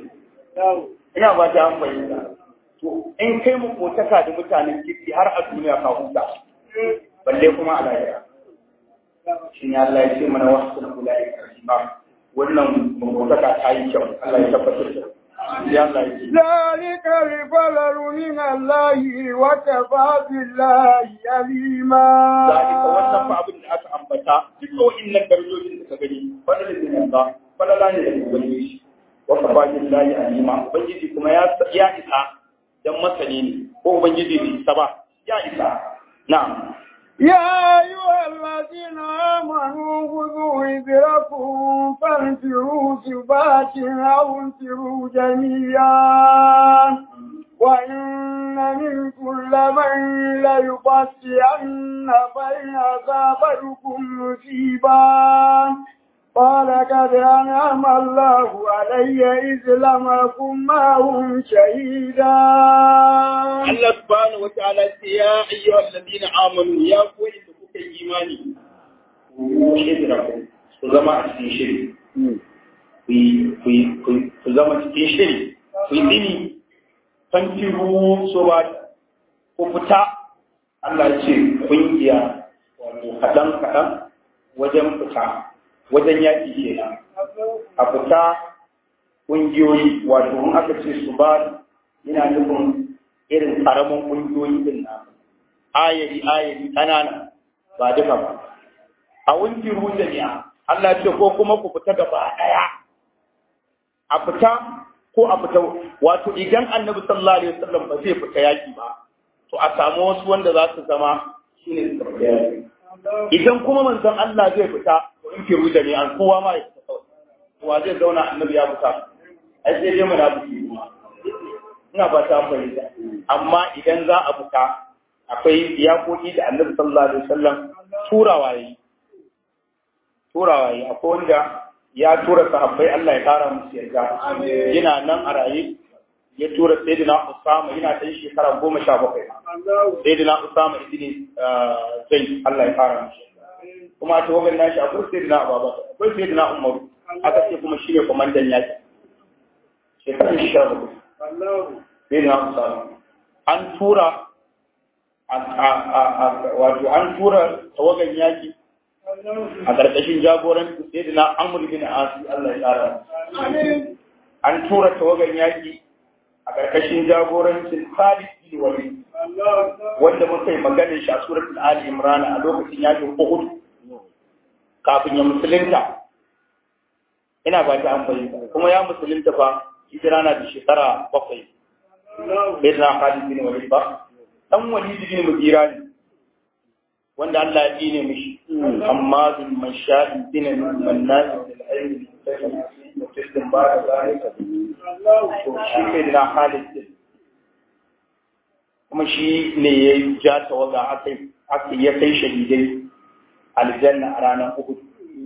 ina ba ta an bayyana to in kai mu kotaka da mutanen kirki har a duniya ka huta balle kuma a lahira shi ne Allah ya ce mana wasu na kula ya karfi ba wannan mabotaka ta yi kyau Allah ya tabbatar da ya Allah ya ce ذلك الفضل من الله وكفى بالله عليما zalika wannan fa abin da aka ambata duk wa'annan darajojin da ka gani fadalin min Allah falala ne da ubangiji wa kafa billahi alima ubangiji kuma ya ya isa dan masani ne ko ubangiji bai isa ba ya isa na'am يا أيها الذين آمنوا خذوا إذركم فانفروا ثبات أو انفروا جميعا وإن منكم لمن ليبطئن فإن أصابتكم مصيبا قال قد أنعم الله علي إذ لم أكن معهم شهيدا Allah subhanahu wataala ce ya ayyuhal ladina amanu ya koyi da kuka yi imani ku hijira ku zama a cikin shiri ku yi- ku yi- ku yi- ku zama cikin shiri ku yi dini fankiru so ba ku fita Allah ya ce kungiya wato kaɗan kaɗan wajen fita wajen yaƙi kenan a fita ƙungiyoyi wato in aka ce su ba yana nufin irin karamin ƙungiyoyi din na ayari ayari ƙanana ba duka ba a wunki jami'a Allah ce ko kuma ku fita gaba ɗaya a fita ko a fita wato idan annabi sallallahu alaihi wasallam ba zai fita yaki ba to a samu wasu wanda za su zama shine su fita yaki idan kuma manzon Allah zai fita to in ki jami'an kowa ma ya fita kawai kowa zai zauna annabi ya fita ai sai dai munafiki kuma ina ba ta fahimta amma idan za a fita akwai iyakoki da annabi sallallahu alaihi wasallam turawa yi turawa yi akwai wanda ya tura sahabbai Allah ya kara musu yarda yana nan a raye ya tura sayyidina Usama yana ɗan shekara goma sha bakwai sayyidina Usama ibn Zaid Allah ya kara musu kuma a tawagar nashi akwai sayyidina Abubakar akwai sayyidina Umar aka ce kuma shi ne kwamandan yaki shekarar sha bakwai sai na Usama an tura wato an tura tawagan yaki a ƙarƙashin jagoranci sai da na Amr bin Asi Allah ya tsara an tura tawagan yaki a ƙarƙashin jagorancin Khalid bin Walid wanda muka yi maganin shi a suratul Ali Imran a lokacin yakin Uhud kafin ya musulunta ina ba ta an fahimta kuma ya musulunta fa hijira na da shekara bakwai bai na Khalid bin Walid ba dan Walid bin Mughira ne wanda Allah ya dine mishi amma bin mashadi bin mannan bil ilmi mutaslim ba da zalika to shi kai da Khalid din kuma shi ne ya ja tawaga aka aka ya kai shahidai aljanna a ranar Uhud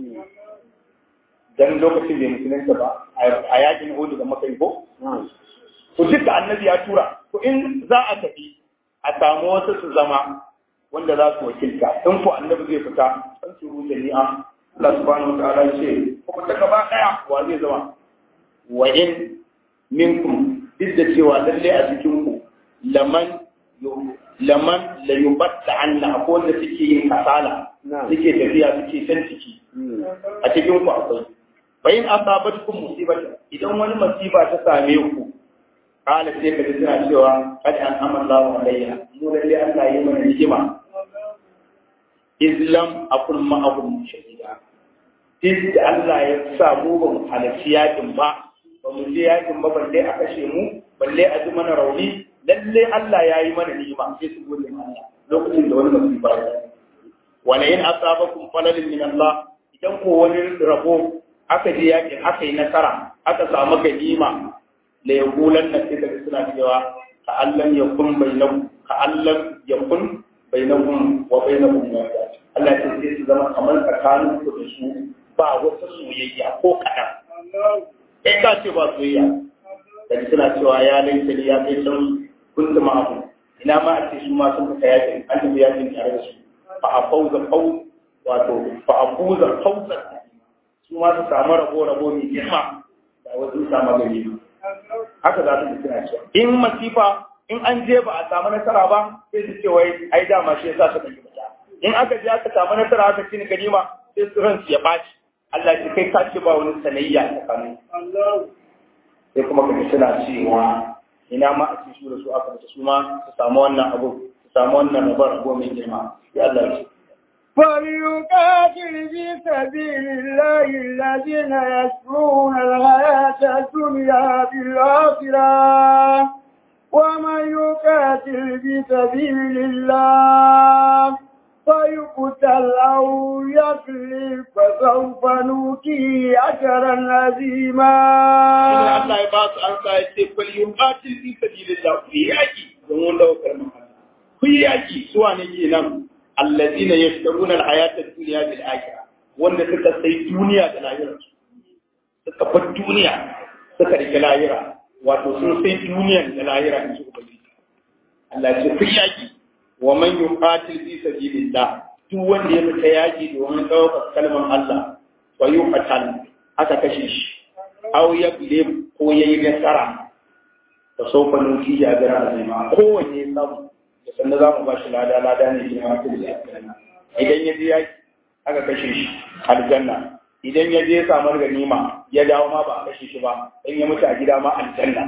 dan lokacin da musulunta ba a yakin Uhud da muka yi ko to duka annabi ya tura to in za a tafi a samu wasu su zama wanda za su wakilta in ko annabi zai fita san su ruce ni'a Allah subhanahu wa ta'ala ya ce ko ta gaba daya wa zai zama wa in minkum duk da cewa lalle a cikin ku laman laman la yubatta anna akwai wanda suke yin kasala suke tafiya suke san ciki a cikin ku akwai bayin asabatkum musibata idan wani masifa ta same ku kala sai ka ji suna cewa kad an amalla wa alayya mu lalle Allah yi mana hikima islam akun ma'ahum shahida sai da Allah ya sa mu ba mu halarci yakin ba ba mu je yakin ba balle a kashe mu balle a ji mana rauni lalle Allah ya yi mana ni'ima sai su gode mana lokacin da wani musiba ya wala in asabakum falalin min Allah idan ko wani rabo aka je yakin aka yi nasara aka samu ganima la yaqulan na sai daga suna cewa ka allan yakun bainakum ka allan yakun bainakum wa bainakum Allah ya ce su zama kamar tsakanin ku da su ba wata soyayya ko kaɗan. In ka ce ba soyayya, da suna cewa ya laita ne ya kai can kunta ma'amu. Ina ma a ce su ma sun fita yakin, an tafi yakin tare da su. Fa a fauza fau, wato fa a fuza fauza. Su ma su samu rabo-rabo mai girma da wasu samu gari. Haka za su suna cewa. In masifa, in an je ba a samu nasara ba, sai su ce wai ai dama shi yasa suka yi in aka je aka samu nasara aka cini ganima sai su ransu ya ɓaci Allah ce kai ka ce ba wani sanayya a tsakanin sai kuma ka suna cewa ina ma a cikin da su aka mutu su ma su samu wannan abu su samu wannan rabar abu mai girma ya Allah ce فليقاتل في سبيل الله الذين يسرون الحياة الدنيا بالآخرة ومن يقاتل في سبيل الله فيقتل أو يغلب فسوف نؤتيه أجرا عظيما. الله يبارك أنت فليقاتل في سبيل الله في يأتي زمون له كرم في يأتي سواء نجينا الذين يشترون الحياة الدنيا بالآخرة wanda suka sai duniya da lahira suka bar duniya suka rike lahira wato sun sai duniya da lahira in ji ubangiji Allah ya ce fi yaki wa man yuqatil fi sabilillah duk wanda ya fita yaki domin ɗaukar kalmar Allah wa yuqatal aka kashe shi aw yablib ko yayi nasara fa sawfa nuti ya gara azima kowanne ya samu da sanda za mu ba shi lada lada ne shi ma idan ya je yaki aka kashe shi aljanna idan ya je samar ganima ya dawo ma ba a kashe shi ba in ya mutu a gida ma aljanna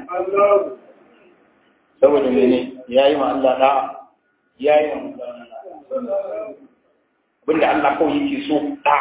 saboda mene ya yi ma Allah da'a ya yi wa abinda Allah kawai yake so ɗa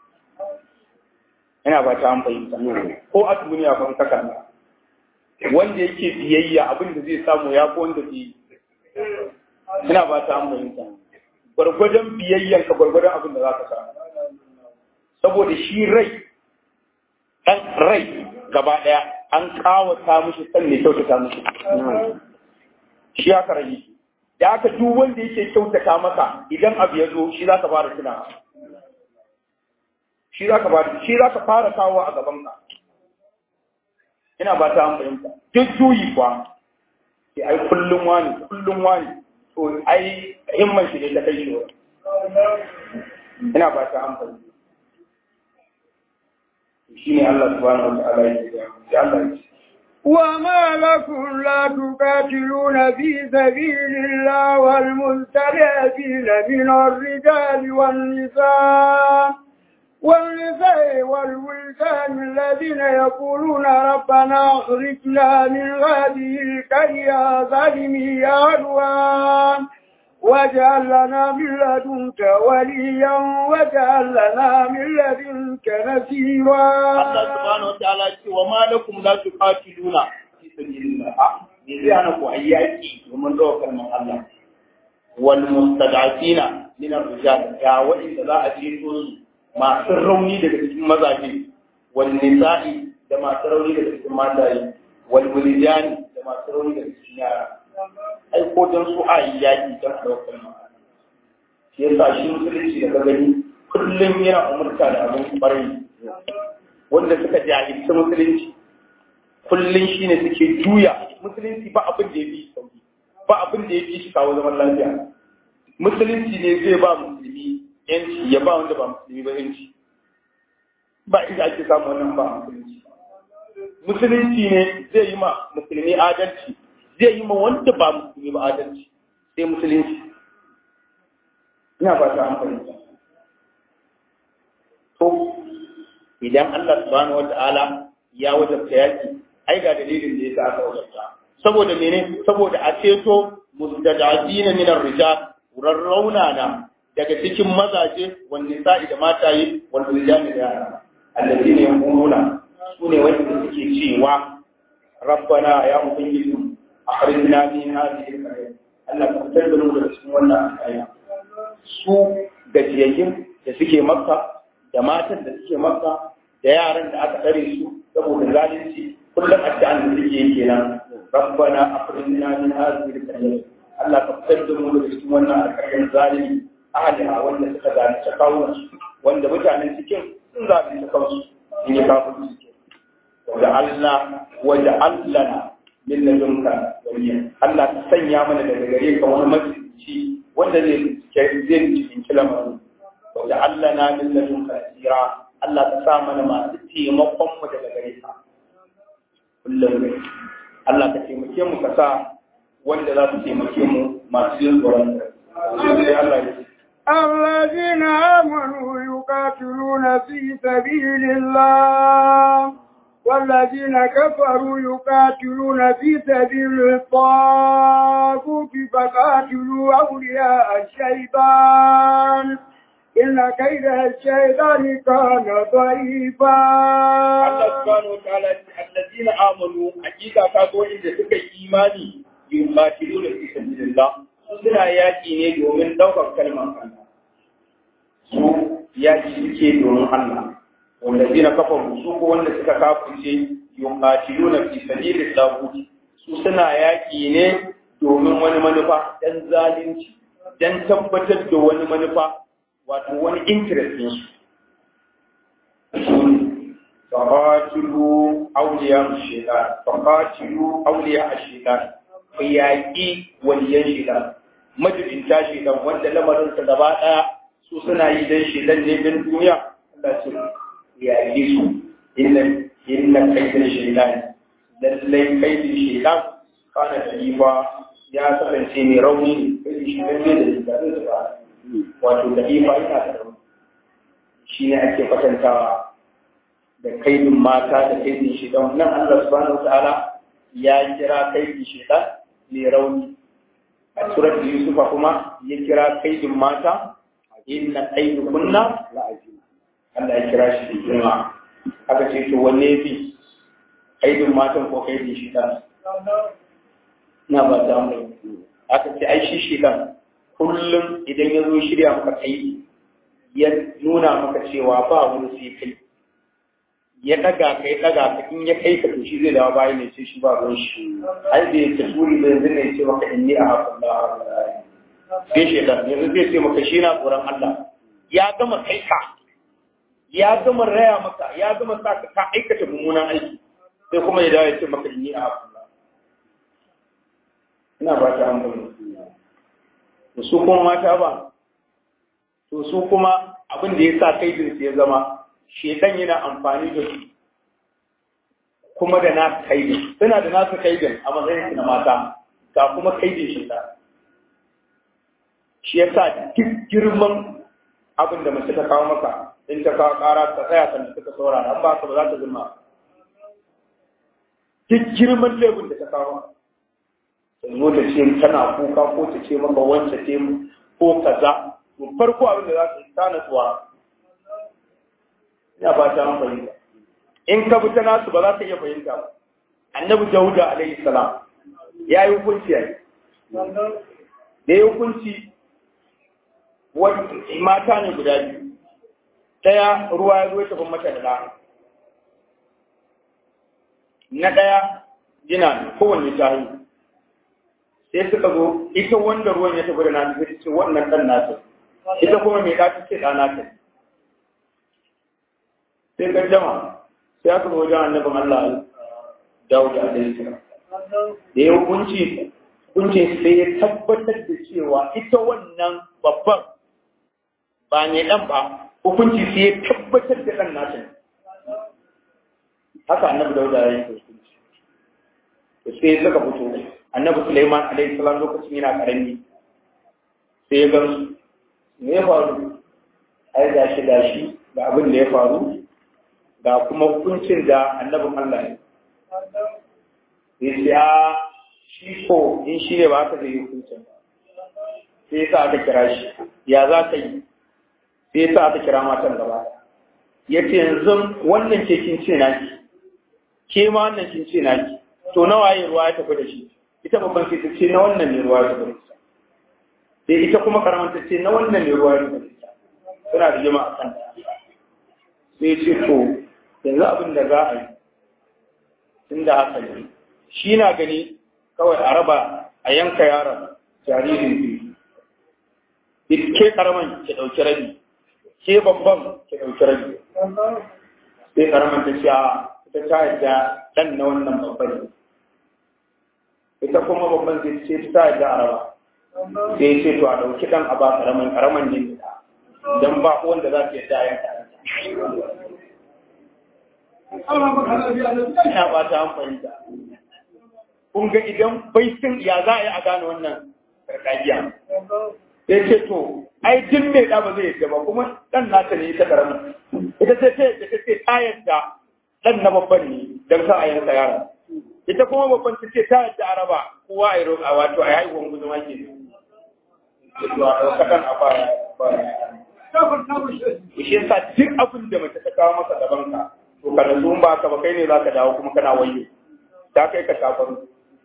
ina ba ta an fahimta ko a duniya ban kaka wanda yake biyayya abinda zai samu ya ko wanda ke ina ba ta an fahimta gwargwadon biyayyan ka gwargwadon abin da za ka samu saboda shi rai ɗan rai gaba ɗaya an kawata mishi san ne kyautata mishi shi aka rage da aka duk wanda yake kyautata masa idan abu ya zo shi za ka fara tuna shi za ka fara shi za ka fara kawo a gaban ka ina ba ta fahimta duk juyi kuwa sai ai kullum wani kullum wani to ai himman shi ne ta kai shi ina ba ta fahimta shi ne Allah subhanahu wa ta'ala ya ce Allah ya ce وما لكم لا تقاتلون في سبيل الله والمستضعفين من الرجال والنساء والنساء والولدان الذين يقولون ربنا اخرجنا من هذه القرية ظالمي أهلها واجعل لنا من لدنك وليا واجعل لنا من لدنك نصيرا Allah subhanahu wa ta'ala ce wa ma lakum la tuqatiluna fi sabilillah ne zai hana ku ayyaki domin daukar man Allah wal mustad'afina min ar-rijal ya wa'inda za a je su masu rauni daga cikin mazaje wal nisa'i da masu rauni daga cikin mataye wal wulijani da masu rauni daga cikin yara ai ko dan su a yi yaki dan daukar man Allah shi yasa shi musulunci da ka gani kullum yana umurta da abin kwarai wanda suka jahilci musulunci kullum shi ne suke juya musulunci ba abin da ya fi sauki ba abin da ya fi shi kawo zaman lafiya musulunci ne zai ba musulmi yanci ya ba wanda ba musulmi ba yanci ba inda ake samu wannan ba musulunci musulunci ne zai yi ma musulmi adalci zai yi ma wanda ba musulmi ba adalci sai musulunci ina ba ta amfani to idan Allah subhanahu wata'ala ya wajabta yaki ai ga dalilin da yasa aka wajabta saboda mene saboda a ceto mustada'ina min ar-rijal rarrauna na daga cikin mazaje wanda sa'i da mataye wanda rijali da yara allazi ne yaquluna su ne wanda suke cewa rabbana ya ubangiji akhrijna min hadhihi al-qaryah Allah ka fitar da mu daga cikin wannan aya su gajiyayyin da suke makka da matan da suke makka da yaran da aka tsare su saboda zalunci kullum addu'an da suke yi kenan rabbana akhrijna min hadhihi al-qaryah Allah ka fitar da mu daga cikin wannan alƙaryar zalimi ahliha wanda suka zalunci kawunan wanda mutanen cikin sun zalunci kansu in yi kafin su wanda Allah wanda Allah min ladunka waliya Allah ka sanya mana daga gare ka wani mafici wanda zai zai cikin kilamarin wanda Allah na min ladunka tsira Allah ka sa mana masu taimakon mu daga gare ka kullum Allah ka taimake mu ka sa wanda za su taimake mu masu yin tsoron sai Allah ya ce الذين آمنوا يقاتلون في سبيل الله والذين كفروا يقاتلون في سبيل الطاغوت فقاتلوا أولياء الشيطان إن كيد الشيطان كان ضعيفا Allah subhanahu wa ta'ala alladina amanu hakika ka go inda suka yi imani yuqatiluna fi sabilillah suna yaki ne domin daukar kalmar Allah su yaki suke domin Allah wallazina kafaru su ko wanda suka kafirce yuqatiluna fi sabilillah su suna yaki ne domin wani manufa dan zalunci dan tabbatar da wani manufa wato wani interest din su فقاتلوا أولياء الشيطان فقاتلوا أولياء الشيطان فياقي وليان الشيطان majibin ta shaidan wanda lamarinsa gaba ɗaya su suna yi don shaidan ne don duniya Allah su yaƙi su inna inna kaidin shaidan lallai kaidin shaidan kana da ya kasance mai rauni ne kaidin shaidan ne da dabarun ba wato da ifa yana da rauni shi ne ake kwatantawa da kaidin mata da kaidin shidan nan Allah subhanahu wataala ya kira kaidin shidan mai rauni a surat Yusufa kuma ya kira kaidin mata inna kaidu kunna Allah ya kira shi da girma aka ce to wanne fi kaidin matan ko kaidin shidan na ba ta mu aka ce ai shi shidan kullum idan ya zo shirya maka kaidi ya nuna maka cewa ba wani sai kai ya daga ka ya daga ka in ya kai ka to shi zai dawo bayan ne ce shi ba ruwan shi ai da yake turi da yanzu ne ce maka inni a hafin da sai shi da yanzu zai ce maka shi na tsoron Allah ya gama kai ka ya gama raya maka ya gama sa ka ka aikata mummunan aiki sai kuma ya dawo ya ce maka inni a hafin da ina ba ta amfani to su kuma mata ba to su kuma abin da ya sa kai ya zama shedan yana amfani da su kuma da na kaidin suna da nasu kaidin a matsayin na mata ga kuma kaidin shedan shi ya sa duk girman abin da mace ta kawo maka in ta kawo kara ta tsaya kan suka saurara an ba ka ba za ta zama duk girman laifin da ta kawo maka ta zo ta ce tana kuka ko ta ce maka wance ce ko kaza to farko abin da za ta yi ta natsuwa ina ba ta fahimta in ka bi ta nasu ba za ta iya fahimta ba annabi dauda alaihi salam ya yi hukunci yayi da ya hukunci mata ne guda biyu ɗaya ruwa ya zo ya tafi mata da ɗa na ɗaya jina ne kowanne ta yi sai suka zo ita wanda ruwan ya tafi da na ta ce wannan ɗan nata ita kuma mai ɗa ta ce ɗa nata sai gaddama sai aka wajen annabin Allah Dawud alaihi salam da ya hukunci hukuncin sai ya tabbatar da cewa ita wannan babban ba ne dan ba hukunci sai ya tabbatar da dan nata haka annabi Dawud ya yi hukunci to sai suka fito annabi Sulaiman alaihi salam lokacin yana karami sai ya ga me ya faru ai gashi gashi ga abin da ya faru ga kuma hukuncin da annabin Allah ya yi. Ya shi ko in shi ne ba ka zai yi hukuncin. Sai sa aka kira shi. ya za ka yi sai sa aka kira matan gaba ya ce yanzu wannan ke kin ce naki ke ma wannan kin ce naki to nawa yi ruwa ya tafi da shi ita babban sai ta ce na wannan ne ruwa ya tafi da ita sai ita kuma karaman ta ce na wannan ne ruwa ya tafi da ita suna da jima a kan sai ce to yanzu abin da za a yi tun da haka ne shi na gani kawai a raba a yanka yaron jaririn biyu ke karaman ki ɗauki rabi ke babban ki ɗauki rabi sai karaman ta ce a ita ta yadda ɗan na wannan babban ita kuma babban zai ce ta yadda a raba sai ce to a ɗauki ɗan a ba karaman karaman ne don ba wanda za su yadda a yanka ina ba ta amfani da kun ga idan bai sun ya za a yi a gane wannan karkajiya ya ce to ai duk mai da ba zai yadda ba kuma dan nata ne ita karamin ita ce ce da ce ta yadda dan na babban ne don sa a yanka yara ita kuma babban ta ce ta yadda araba kowa a yi roƙa wato a yi haihuwan guzuma ke to a ɗauka ɗan a baya shi yasa duk abin da mace ta kawo masa gaban ka to ka da ba ka ba kai ne za ka dawo kuma kana wayo ta kai ka shafaru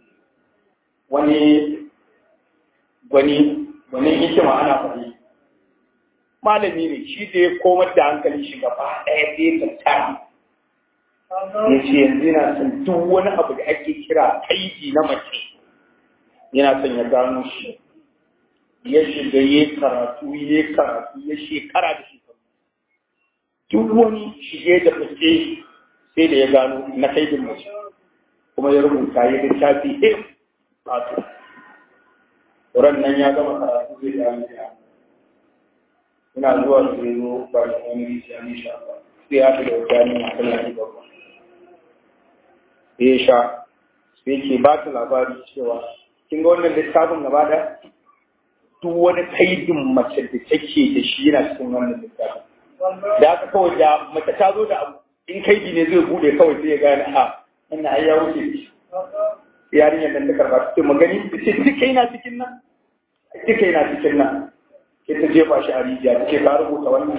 wani gwani wani hikima ana faɗi malami ne shi da ya komar da hankali shi gaba ɗaya sai ka tara ya ce yanzu yana son duk wani abu da ake kira kaiji na mace yana son ya gano shi ya shiga ya karatu ya karatu ya shekara da shekaru duk wani shige da fice sai da ya gano na kaidin mace kuma ya rubuta ya littafi him wato Wurin nan ya gama karatu zai da ya ina zuwa da zai zo ba da wani rijiya ne sha ba sai ya da wata ne masu lafi babba sai ya sha sai ke ba ta labari cewa kin ga wannan littafin gaba da duk wani kaidin mace da take da shi yana cikin wannan littafin da aka kawai da mace ta zo da abu in kaidi ne zai bude kawai sai ya gane a wannan ai ya wuce shi yarinyar nan ta karba ta ce magani ta ce duka yana cikin nan duka yana cikin nan ke ta jefa shi a rijiya ta ce ka rubuta wannan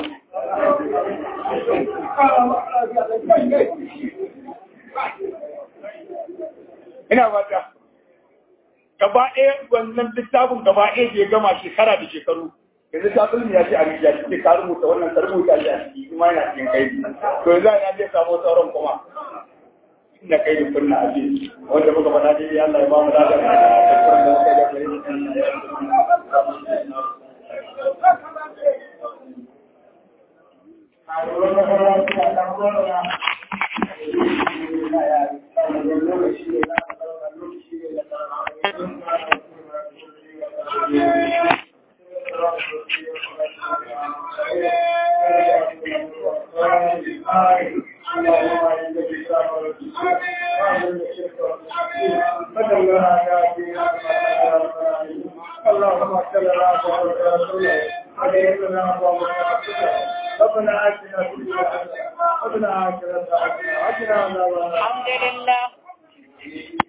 ina fata gaba ɗaya wannan littafin gaba ɗaya da ya gama shekara da shekaru yanzu ta sulmi ya ce a rijiya ta ce ka rubuta wannan ka rubuta shi a ciki kuma yana cikin kai to yanzu ya zai samu sauran kuma inda kai da kunna a ce wanda muka faɗa dai Allah ya ba mu lafiya da kuma da muka ga gare اللهم صل على محمد ربنا آتنا في الدنيا حسنة وفي الآخرة حسنة وقنا عذاب النار الحمد لله